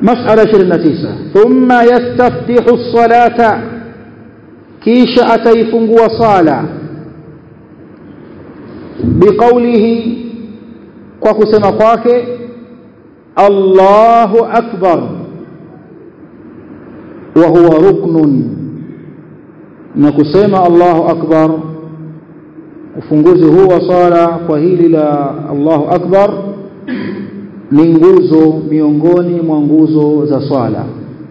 مسألة 29 ثم يستفتح الصلاة كيش أتيفنغ وصالة بقوله وكسم قاك الله أكبر وهو ركن نكسم الله أكبر ufunguzi huu wa swala kwa hili la Allahu Akbar ni nguzo miongoni mwa nguzo za swala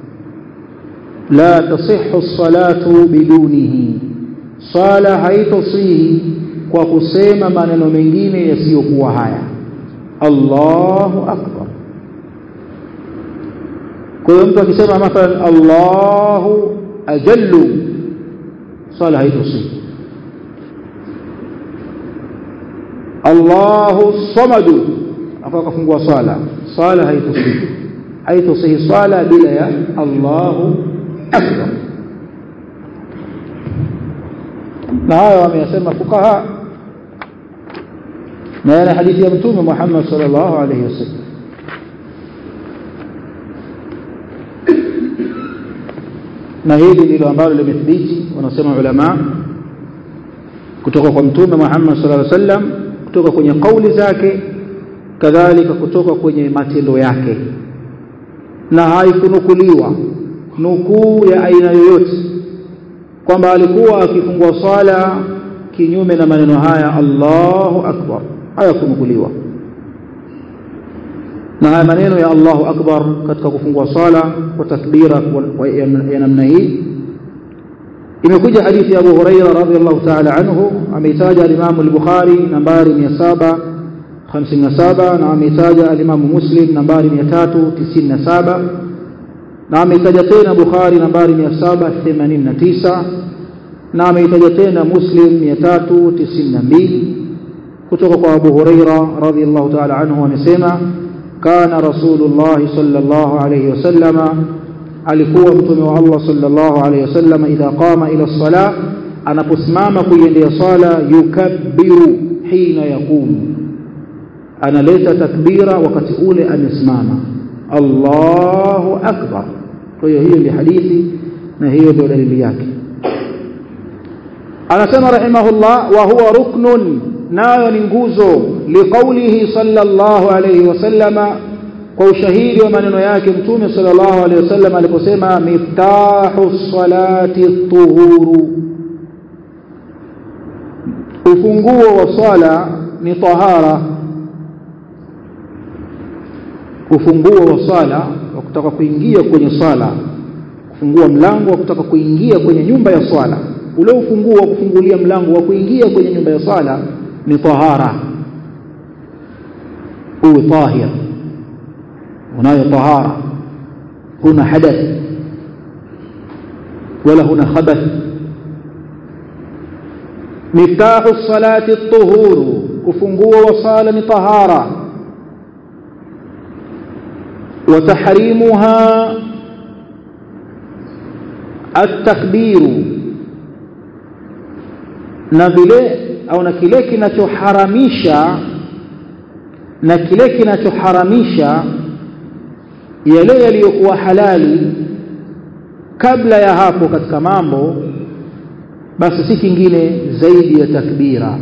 la tasihhu salatu bidunihi swala haitosihi kwa kusema maneno mengine yasiyokuwa haya Allahu Akbar kwa hiyo mtu akisema mathalan Allahu ajallu swala haitosihi Allahu samadu akawa kafungua swala swala haitosihi haitosihi swala bila ya Allahu akbar na hayo wameyasema fukaha na yana hadithi ya mtume Muhammad sallallahu alayhi wasallam na hili ndilo ambalo limethibiti wanasema ulama kutoka kwa mtume Muhammad sallallahu alaihi wasallam kutoka kwenye kauli zake kadhalika kutoka kwenye matendo yake na haikunukuliwa nukuu ya aina yoyote kwamba alikuwa akifungua swala kinyume na maneno haya Allahu akbar hayakunukuliwa na haya maneno ya Allahu akbar katika kufungua swala kwa takbira ya namna hii imekuja hadithi ya Abu Huraira radhiallahu ta'ala anhu ameitaja al-Imam al-Bukhari nambari 757 na ameitaja al-Imam Muslim nambari 397 na ameitaja tena Bukhari nambari 789 na ameitaja tena Muslim 392 kutoka kwa Abu Huraira radhiallahu ta'ala anhu amesema kana Rasulullah sallallahu alayhi wasallama alikuwa mtume wa Allah sallallahu alayhi wasallam idha qama ila sala anaposimama kuiendea sala yukabbiru hina yaqumu analeta takbira wakati ule amesimama Allahu akbar kwa hiyo hiyo ndio hadithi na hiyo ndio dalili yake anasema rahimahullah wa huwa ruknun nayo ni nguzo liqaulihi sallallahu alayhi wasallama kwa ushahidi wa maneno yake mtume sallallahu alaihi wasallam aliposema miftahu salati tuhuru ufunguo wa swala ni tahara ufunguo wa swala wa kutaka kuingia kwenye swala kufungua mlango wa kutaka kuingia kwenye nyumba ya swala ule ufunguo wa kufungulia mlango wa kuingia kwenye nyumba ya swala ni tahara uwe tahir unayo tahara huna hadath wala huna khabath miftahu salati at-tuhuru ufunguo wa sala ni tahara wa tahrimuha at-takbiru na vile au na kile kinachoharamisha na kile kinachoharamisha yale yaliyokuwa halali kabla ya hapo katika mambo basi si kingine zaidi ya takbira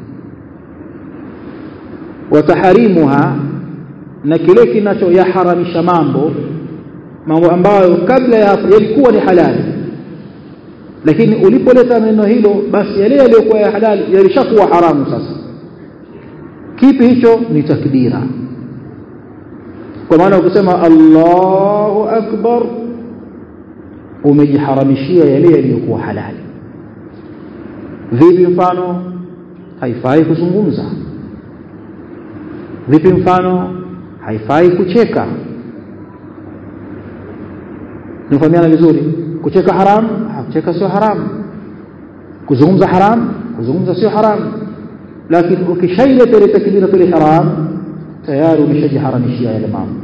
wataharimuha na kile kinachoyaharamisha mambo mambo ambayo kabla ya hapo yalikuwa ni halali lakini ulipoleta neno hilo basi yale yaliyokuwa ya halali yalishakuwa haramu sasa kipi hicho ni takbira kwa maana ukisema Allahu akbar umejiharamishia yale yaliyokuwa halali vipi mfano haifai kuzungumza vipi mfano haifai kucheka nifahamiana vizuri kucheka haram kucheka sio haram kuzungumza haram kuzungumza sio haram lakini ukishaileta ile takbiratul ihram tayari umeshajiharamishia yale mambo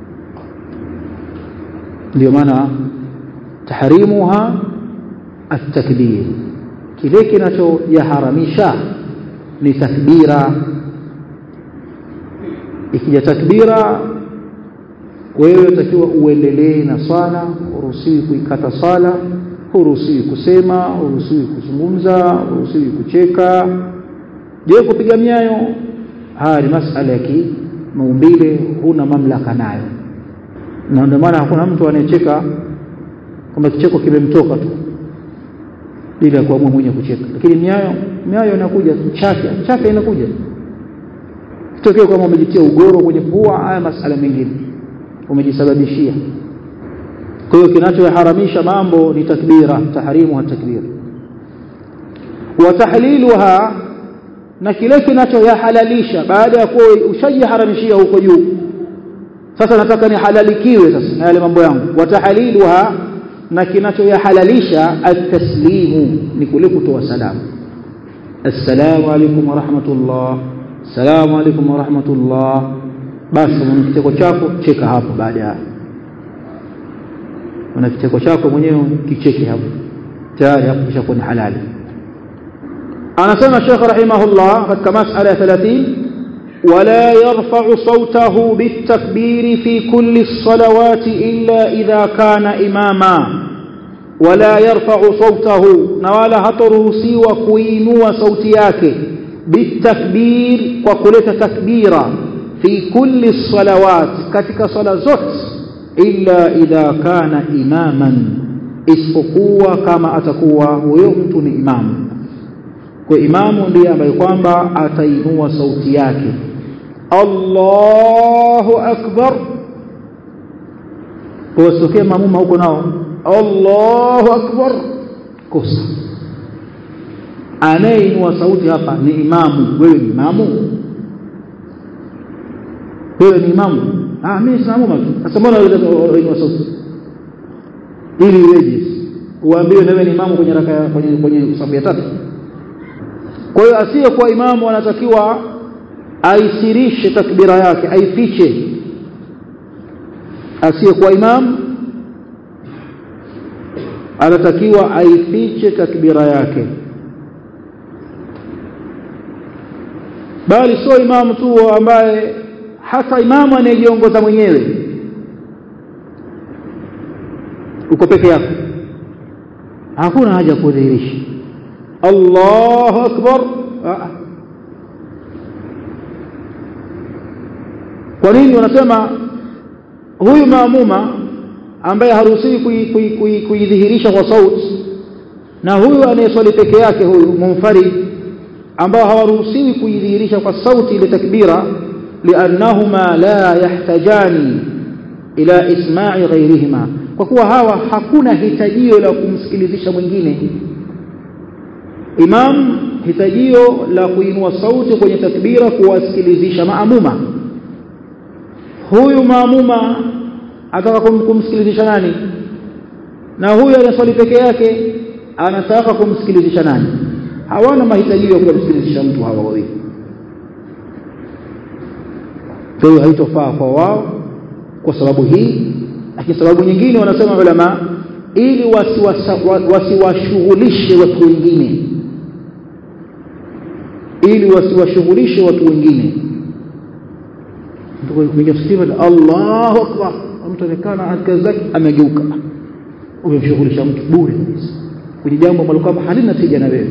ndio maana tahrimuha at-takbir kile kinachoyaharamisha ni takbira ikija takbira wewe utakiwa uendelee na swala huruhusiwi kuikata swala huruhusiwi kusema huruhusiwi kuzungumza huruhusiwi kucheka je kupiga miayo haya ni masala ya kimaumbile huna mamlaka nayo na ndio maana hakuna mtu anayecheka kama kicheko kimemtoka tu bila kuamua mwenye kucheka lakini miayo miayo inakuja chafya chafya inakuja kitokee kama umejitia ugoro kwenye pua haya masala mengine umejisababishia kwa hiyo kinachoharamisha mambo ni takbira tahrimu wa takbira wa tahliluha na kile kinachoyahalalisha baada ya kuwa ushajiharamishia huko juu sasa nataka nihalalikiwe sasa na yale mambo yangu wa tahliluha na kinachoyahalalisha at-taslimu ni kule kutoa salamu assalamu alaykum wa rahmatullah assalamu alaykum wa rahmatullah basi mwenye kicheko chako cheka hapo baada ya una kicheko chako mwenyewe kicheke hapo tayari hapo kisha ni halali anasema Sheikh rahimahullah katika masala ya 30 ولا يرفع صوته بالتكبير في كل الصلوات إلا إذا كان إماما ولا يرفع صوته نوالا هترهسي وكوينوا صوتياك بالتكبير وكلت تكبيرا في كل الصلوات كتك صلاة زهد إلا إذا كان إماما isipokuwa kama atakuwa huyo mtu ni imamu kwa imamu ndiye ambaye kwamba atainua sauti yake Allahu akbar wasitokee mamuma huko nao Allahu akbar kosa anayeinua sauti hapa ni imamu wewe ni imamu wewe ni imamu ah mimi sina mamuma tu sasa mbona unainua sauti ili iweje uambiwe na wewe ni imamu kwenye raka kwenye kwenye safu ya tatu kwa hiyo asiyekuwa imamu anatakiwa aisirishe takbira yake aifiche asiyekuwa imamu anatakiwa aifiche takbira yake bali sio imamu tu ambaye hata imamu anayejiongoza mwenyewe uko peke yako hakuna haja kudhihirisha Allahu akbar kwa nini wanasema huyu maamuma ambaye haruhusiwi kuidhihirisha kwa sauti na huyu anayeswali peke yake huyu munfarid ambao hawaruhusiwi kuidhihirisha kwa sauti ile takbira liannahuma la yahtajani ila isma'i ghairihima kwa kuwa hawa hakuna hitajio la kumsikilizisha mwingine imam hitajio la kuinua sauti kwenye takbira kuwasikilizisha maamuma huyu maamuma ataka kumsikilizisha nani na huyu anaswali peke yake anataka kumsikilizisha nani hawana mahitaji ya kumsikilizisha mtu hawa wawili kwa hiyo haitofaa kwa wao kwa sababu hii lakini sababu nyingine wanasema ulama ili wasiwashughulishe wasi watu wengine ili wasiwashughulishe watu wengine kuingia msikitini Allahu akbar mtu amekaa kazi zake amegeuka umemshughulisha mtu bure kabisa kwenye jambo ambalo kwamba halina tija na wewe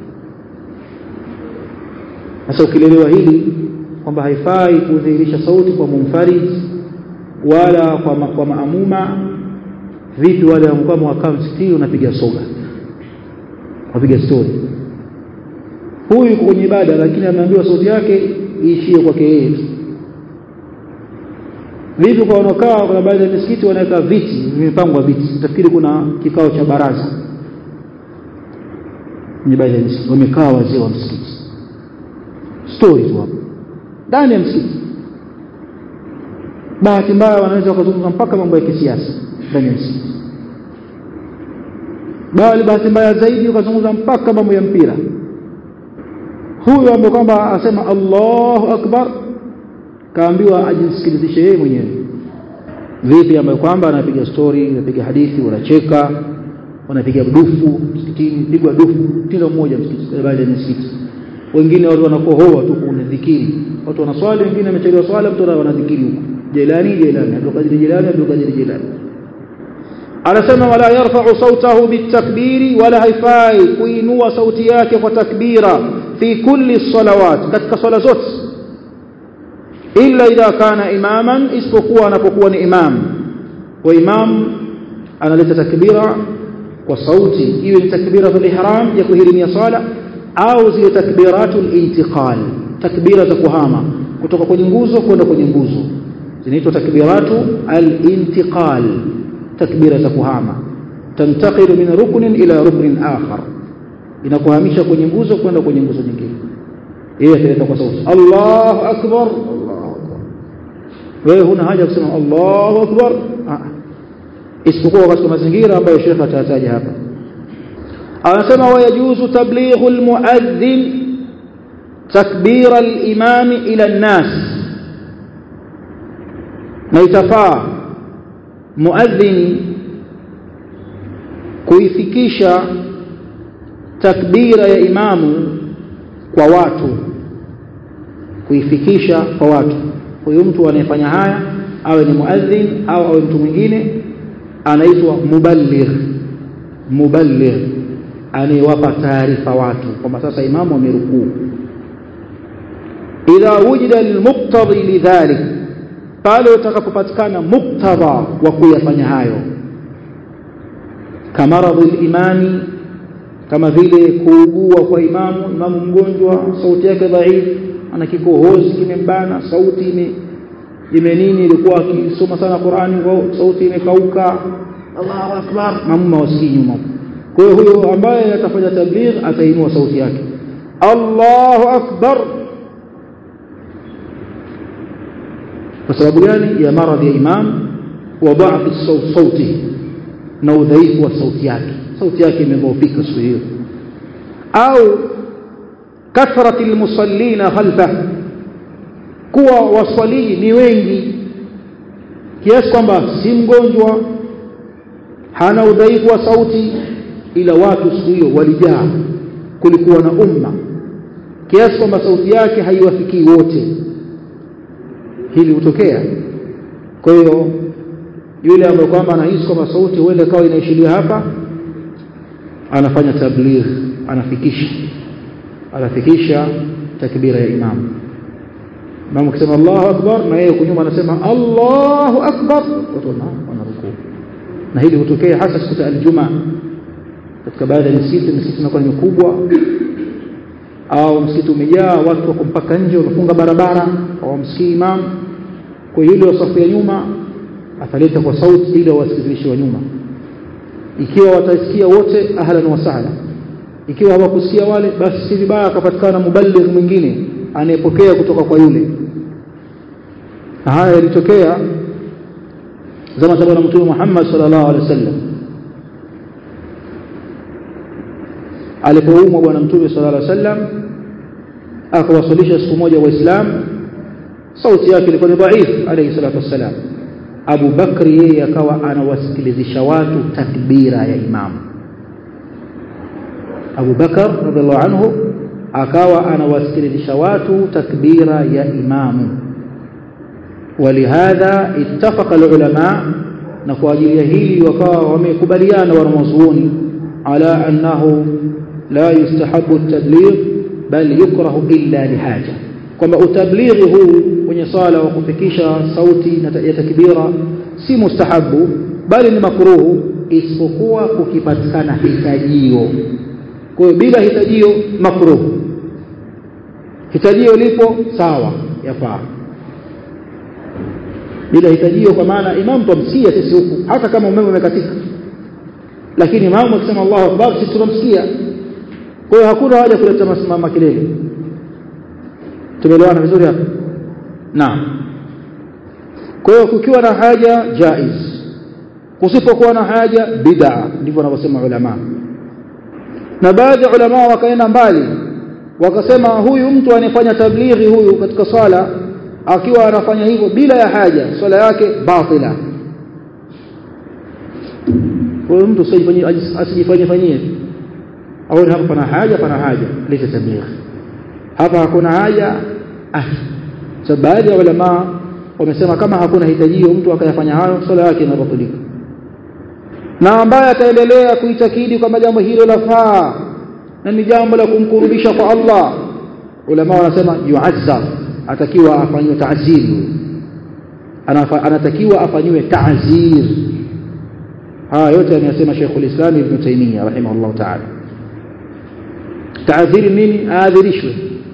sasa ukilelewa hili kwamba haifai kudhihirisha sauti kwa munfarid wala kwa, ma, kwa maamuma vipi wale ambao wakaa msikitini unapiga soga wapiga story huyu yuko kwenye ibada lakini ameambiwa sauti yake iishie kwake yeye tu vipi kwa wanaokaa kuna baadhi ya misikiti wanaweka viti vimepangwa viti utafikiri kuna kikao cha baraza kwenye baadhi ya misikiti wamekaa wazee wa msikiti story tu hapo ndani ya msikiti bahati mbaya wanaweza wakazungumza mpaka mambo ya kisiasa ndani ya msikiti bali bahati mbaya zaidi wakazungumza mpaka mambo ya mpira huyu ambaye kwamba asema Allahu akbar kaambiwa ajisikilizishe yeye mwenyewe vipi ambaye kwamba anapiga story anapiga hadithi wanacheka wanapiga dufu msikitini pigwa dufu kila mmoja msikiti baada ya msikiti wengine watu wanakohoa tu kuna dhikiri watu wanaswali wengine wamechelewa swala mtu wanadhikiri huko Jilani Jilani Abdul Qadir Jilani Abdul Qadir Jilani anasema wala yarfa'u sautahu bitakbiri wala haifai kuinua sauti yake kwa takbira fi kulli salawat katika swala zote illa idha kana imaman isipokuwa anapokuwa ni imam wa imam analeta takbira kwa sauti iwe ni takbiratul ihram ya kuhirimia swala au zile takbiratul intiqal takbira za kuhama kutoka kwenye nguzo kwenda kwenye nguzo zinaitwa takbiratu al-intiqal takbira za kuhama tantaqilu min ruknin ila ruknin akhar inakuhamisha kwenye nguzo kwenda kwenye nguzo nyingine yeye ataleta kwa sauti Allahu akbar Allahu akbar wewe huna haja kusema Allahu akbar isipokuwa katika mazingira ambayo Sheikh atataja hapa anasema wayajuzu tablighu almuadhdhin takbira al-imam ila an-nas na itafaa muadhin kuifikisha takbira ya imamu kwa watu kuifikisha kwa watu huyu mtu anayefanya haya awe ni muadhin au awe mtu mwingine anaitwa muballigh muballigh anayewapa taarifa watu kwamba sasa imamu amerukuu idha wujida almuqtadi lidhalik pale utakapopatikana muktadha wa kuyafanya hayo kamaradhi imani kama vile kuugua kwa imamu imamu mgonjwa sauti yake dhaifu ana kikohozi kimembana sauti ime ime nini ilikuwa akisoma sana Qur'ani sauti imekauka Allahu akbar mamma wasikii nyuma kwa hiyo huyo ambaye atafanya tabligh atainua sauti yake Allahu akbar kwa sababu gani ya maradhi ya imam wa dha'f sauti na udhaifu wa sauti yake sauti yake imedhoofika siku hiyo au kathrati almusallina khalfa kuwa waswalii ni wengi kiasi kwamba si mgonjwa hana udhaifu wa sauti ila watu siku hiyo walijaa kulikuwa na umma kiasi kwamba sauti yake haiwafikii wote hili hutokea kwa hiyo yule ambaye kwamba anahisi kwamba sauti huenda kawa inaishilia hapa anafanya tabligh anafikisha anafikisha takbira ya imam imam akisema Allahu akbar na yeye kunyuma anasema Allahu akbar watu wanarukuu na hili hutokea hasa siku za aljumaa katika baadhi ya misikiti misikiti inakuwa ni mikubwa au msikiti umejaa watu wako mpaka nje wamefunga barabara hawamsikii imam kwa hiyo ile safu ya nyuma ataleta kwa sauti ili wasikilize wa nyuma ikiwa watasikia wote ahlan wa sahla ikiwa hawakusikia wale basi si vibaya akapatikana muballigh mwingine anayepokea kutoka kwa yule haya yalitokea zama za bwana mtume Muhammad sallallahu alaihi wasallam alipoumwa bwana mtume sallallahu alaihi wasallam akawasalisha siku moja waislamu sauti yake ilikuwa ni dhaif alayhi salatu wassalam Abu Bakri yeye akawa anawasikilizisha watu takbira ya imamu Abu Bakar radhiallahu anhu akawa anawasikilizisha watu takbira ya imamu ولهذا اتفق العلماء na kwa ajili ya hili wakawa wamekubaliana wanazuoni ala annahu la yustahabu at-tabligh bal yukrahu illa lihaja kwamba utablighi huu kwenye sala wa kufikisha sauti ya takbira si mustahabu bali ni makruhu isipokuwa kukipatikana hitajio kwa hiyo bila hitajio makruhu hitajio lipo sawa yafaa bila hitajio kwa maana imam tumsikia sisi huku hata kama umeme umekatika lakini imamu akisema Allahu akbar sisi tunamsikia kwa hiyo hakuna haja kuleta masimama kelele tumeelewana vizuri hapa naam kwa hiyo kukiwa na haja jaiz kusipokuwa na haja bid'a ndivyo wanavyosema ulama na baadhi ya ulama wakaenda mbali wakasema huyu mtu anayefanya tablighi huyu katika swala akiwa anafanya hivyo bila ya haja swala yake batila huyu mtu asijifanyie fanyie au hapa pana haja pana haja leta tablighi hapa hakuna haja ah so baadhi ya ulama wamesema kama hakuna hitajio mtu akayafanya hayo swala yake inabatilika na ambaye ataendelea kuitakidi kwamba jambo hilo lafaa na ni jambo la kumkurubisha kwa Allah ulama wanasema yu'azzar atakiwa afanywe ta'zir anatakiwa afanywe ta'zir haya yote anayasema Sheikhul Islam Ibn Taymiyyah rahimahullah ta'ala ta'zir nini aadhirishwe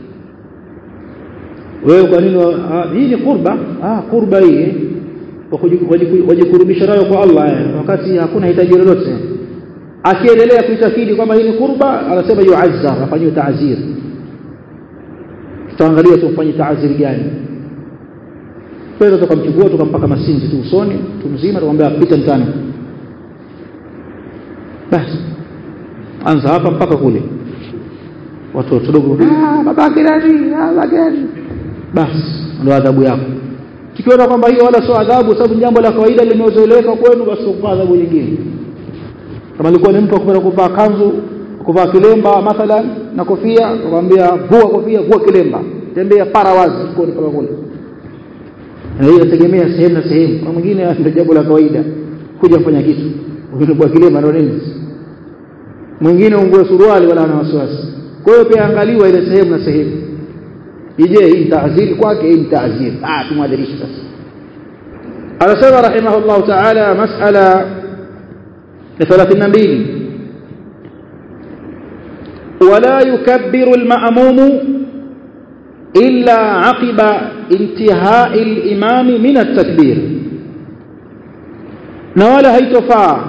wewe kwa nini hii ni qurba ah qurba hii wajikurubisha nayo kwa Allah wakati hakuna hitaji lolote akiendelea kuitakidi kwamba hii ni qurba anasema yu'azzar afanywe ta'zir tutaangalia tumfanye ta'zir gani kwa tukamchukua tukampaka masinzi tu usoni tumzima tukamwambia pita mtano basi anza hapa mpaka kule watoto wadogo ah babake nani ah babake basi ndio adhabu yako tukiona kwamba hiyo wala sio adhabu sababu jambo la kawaida limezoeleka kwenu basi kwa adhabu nyingine kama ilikuwa ni mtu akupenda kuvaa kanzu kuvaa kilemba mathalan na kofia akamwambia vua kofia vua kilemba tembea para wazi koni kama kule na hiyo inategemea sehemu na sehemu kuna mwingine ndio jambo la kawaida kuja kufanya kitu ukivua kilemba ndio nini mwingine ungue suruali wala ana wasiwasi kwa hiyo pia angaliwa ile sehemu na sehemu ije hii taaziri kwake hii taaziri ah tumwadhirishe sasa anasema rahimahullah ta'ala mas'ala ya 32 ولا يكبر المأموم إلا عقب انتهاء الإمام من التكبير نوالا هيتفا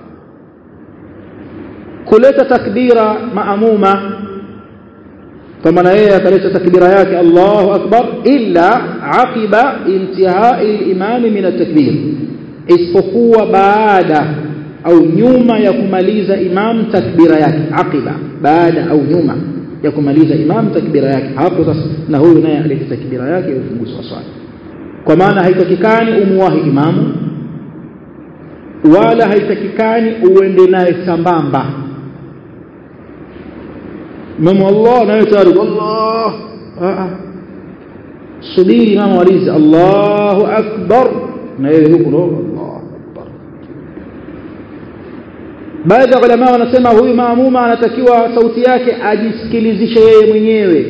كلت تكبير مأمومة فمن هي كلت تكبير ياك الله أكبر إلا عقب انتهاء الإمام من التكبير isipokuwa baada au nyuma ya kumaliza imam takbira yake aqiba baada au nyuma ya kumaliza imam takbira yake hapo sasa na huyu naye alete takbira yake ya ufunguzi wa swala kwa maana haitakikani umuwahi imamu wala haitakikani uende naye sambamba imamu Allah naye tayari Allah subiri imamu alizi Allahu akbar na yeye huko Allah baadhi ya ulama wanasema huyu maamuma anatakiwa sauti yake ajisikilizishe yeye mwenyewe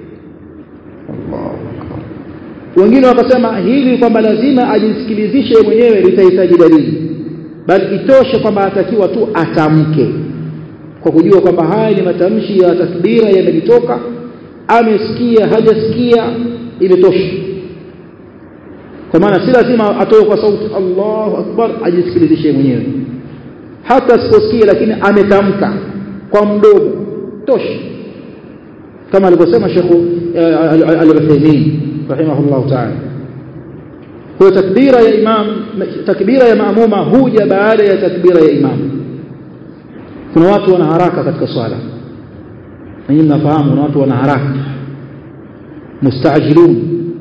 wengine wakasema hili kwamba lazima ajisikilizishe mwenyewe litahitaji dalili bali itoshe kwamba atakiwa tu atamke kwa kujua kwamba haya ni matamshi ya takbira yamelitoka amesikia hajasikia imetosha kwa maana si lazima atoe kwa sauti Allahu akbar ajisikilizishe mwenyewe hata asiposikia lakini ametamka kwa mdomo tosha kama alivyosema Sheikh Al-Uthaymeen rahimahullah ta'ala kwa takbira ya imam takbira ya maamuma huja baada ya takbira ya imam kuna watu wana haraka katika swala na nyinyi mnafahamu kuna watu wana haraka mustaajilun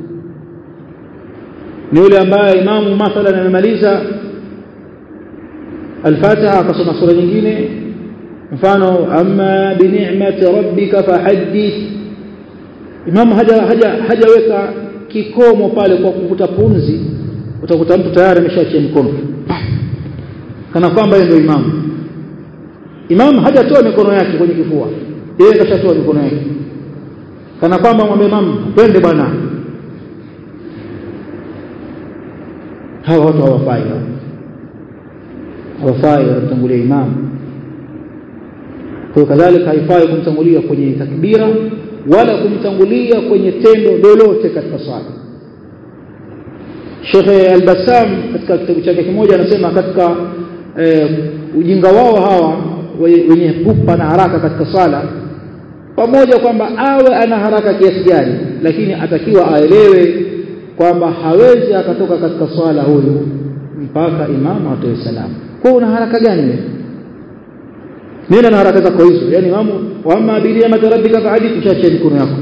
ni yule ambaye imamu mathalan amemaliza الفاتحه akasoma sura nyingine mfano amma bi ni'mati rabbika fahaddith imam haja haja hajaweka kikomo pale kwa kuvuta pumzi utakuta mtu tayari ameshaachia mkono kana kwamba yeye ndio imam imam hajatoa mikono yake kwenye kifua yeye kashatoa mikono yake kana kwamba mwambie imam twende bwana hawa watu hawafai hawafai wanamtangulia imam kwa kadhalika haifai kumtangulia kwenye takbira wala kumtangulia kwenye tendo lolote katika swala Sheikh Al-Bassam katika kitabu chake kimoja anasema katika e, ujinga wao hawa wenye pupa na haraka katika swala pamoja kwamba awe ana haraka kiasi gani lakini atakiwa aelewe kwamba hawezi akatoka katika swala huyu mpaka imamu atoe salamu kwa una haraka gani wewe nenda na haraka zako hizo yani imamu wa amma bi ni'mati rabbika fa'adith ushachia mikono yako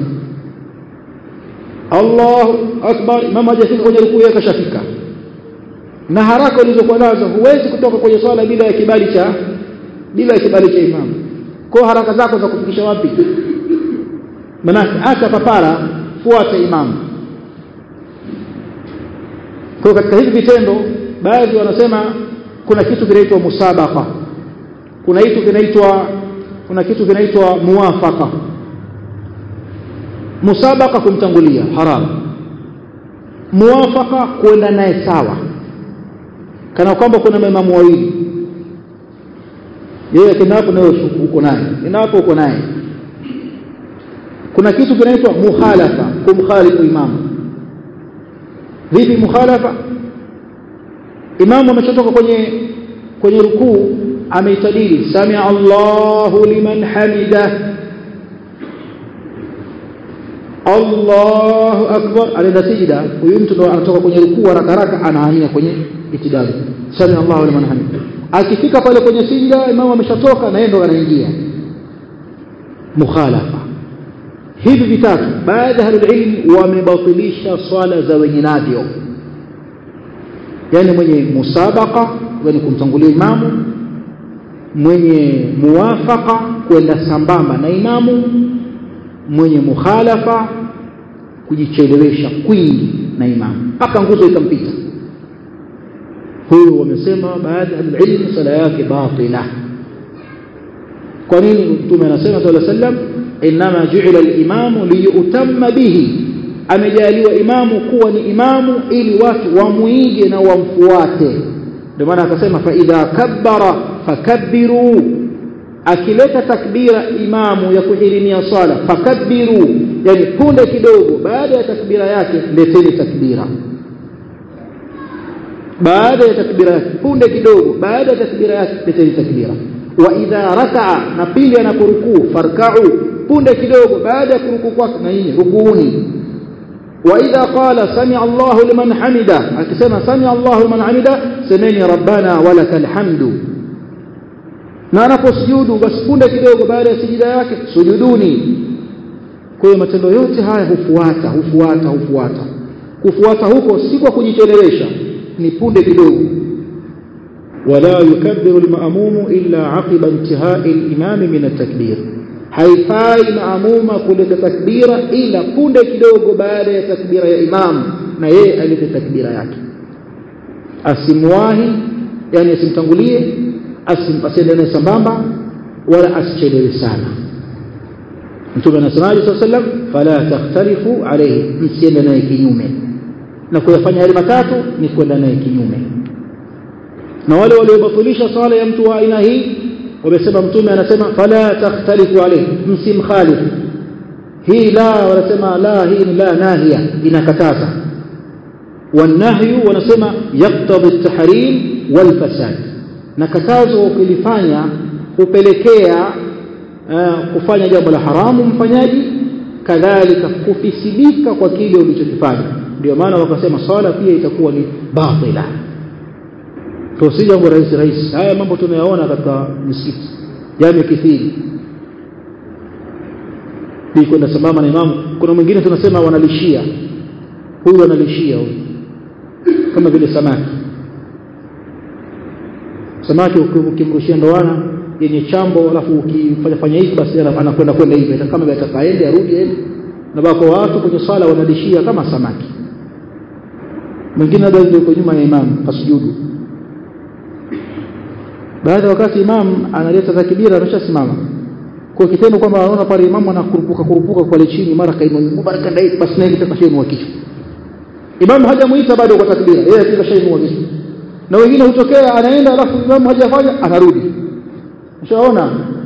Allahu akbar imamu hajafika kwenye rukuu yake kashafika na haraka ulizokuwa nazo huwezi kutoka kwenye swala bila ya kibali cha bila ya kibali cha imamu kwa haraka zako za kufikisha wapi maana acha papara fuata imamu kwa katika hivi vitendo baadhi wanasema kuna kitu kinaitwa musabaqa kuna kitu kinaitwa kuna kitu kinaitwa muwafaqa musabaqa kumtangulia haram muwafaqa kwenda naye sawa kana kwamba kuna maimamu wawili yeye kina hapo nawe uko naye kina hapo uko naye kuna kitu kinaitwa mukhalafa kumkhalifu imamu vipi mukhalafa imamu ametoka kwenye kwenye rukuu ameitadili samia Allahu liman hamida Allahu akbar anaenda sijida huyu mtu ndo anatoka kwenye rukuu haraka haraka anahamia kwenye itidali samia Allahu liman hamida akifika pale kwenye sijida imamu ameshatoka na yeye ndo anaingia mukhalafa hivi vitatu baadhi ya ilmu wamebatilisha swala za wenye navyo yani mwenye musabaka yani kumtangulia imamu mwenye muwafaka kwenda sambamba na imamu mwenye mukhalafa kujichelewesha kwingi na imamu mpaka nguzo ikampita huyo wamesema baadhi ya ilmu sala yake batila kwa nini mtume anasema sallallahu alaihi wasallam inma ju'ila al-imamu liyutamma bihi amejaliwa imamu kuwa ni imamu ili watu wamuige na wamfuate ndio maana akasema fa idha kabbara fakabbiru akileta takbira imamu ya kuhirimia swala fakabbiru yani punde kidogo baada ya takbira yake leteni takbira baada ya takbira yake punde kidogo baada ya takbira yake leteni takbira wa idha raka'a na pili anaporukuu farka'u punde kidogo baada ya kurukuu kwake na yeye rukuuni wa idha qala sami Allahu liman hamida akisema sami Allahu liman hamida semeni rabbana walakal hamdu na anaposujudu basi punde kidogo baada ya sijida yake sujuduni kwa hiyo matendo yote haya hufuata hufuata hufuata kufuata huko si kwa kujichelewesha ni punde kidogo ولا يكبر المأموم إلا عقب انتهاء الإمام من التكبير haifai maamuma kuleta takbira ila punde kidogo baada ya takbira ya imam na yeye alete takbira yake asimwahi yani asimtangulie asimpasende naye sambamba wala asichelewe sana mtume anasemaje saa sallam fala takhtalifu alayhi msiende naye kinyume na kuyafanya yale matatu ni kwenda naye kinyume na wale waliobatilisha swala ya mtu wa aina hii wamesema mtume anasema fala takhtalifu alayhi msimkhalifu hii la wanasema la hii ni la nahia inakataza wanahyu wanasema yaktadhi at-tahrim wal fasad na katazo ukilifanya hupelekea uh, kufanya jambo la haramu mfanyaji kadhalika kufisidika kwa kile ulichokifanya ndio maana wakasema swala pia itakuwa ni batila kwa si jambo rahisi rahisi haya mambo tunayaona katika misikiti yamekithiri ni kwenda sambamba na imamu kuna mwingine tunasema wanalishia huyu analishia huyu kama vile samaki samaki ukimrushia ndoana yenye chambo alafu ukifanya fanya hivi basi anakwenda kwenda hivi kama vile atakaende arudi aende na bako watu kwenye swala wanalishia kama samaki mwingine labda yuko nyuma ya imamu kasujudu baada wakati imam analeta takbira ameshasimama kwa kitendo kwamba anaona pale imamu anakurupuka kurupuka kwa chini mara kainua mguu baraka ndai basi naye kitakashainua kichwa imamu hajamuita bado kwa takbira yeye akikashainua kichwa na wengine hutokea anaenda alafu imamu hajafanya anarudi ushaona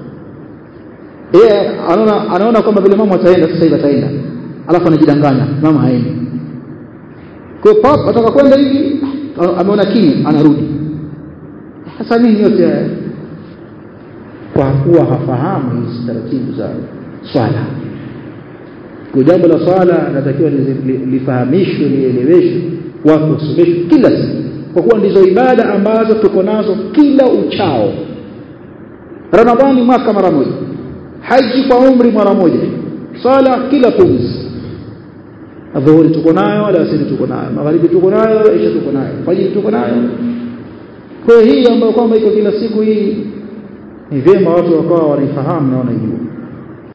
yeye anaona anaona kwamba vile imamu ataenda sasa hivi ataenda alafu anajidanganya imamu haendi kwa pap ataka kwenda hivi ameona kimya anarudi sasa nini yote haya kwa kuwa hafahamu hizi taratibu za swala kwa jambo la swala natakiwa lifahamishwe lieleweshwe watu wasomeshwe kila siku kwa kuwa ndizo ibada ambazo tuko nazo kila uchao ramadhani mwaka mara moja haji kwa umri mara moja swala kila pumzi adhuhuri tuko nayo alasiri tuko nayo magharibi tuko nayo isha tuko nayo fajiri tuko nayo kwa hii ambayo kwamba iko kila siku hii ni vyema watu wakawa wanaifahamu na wanaijua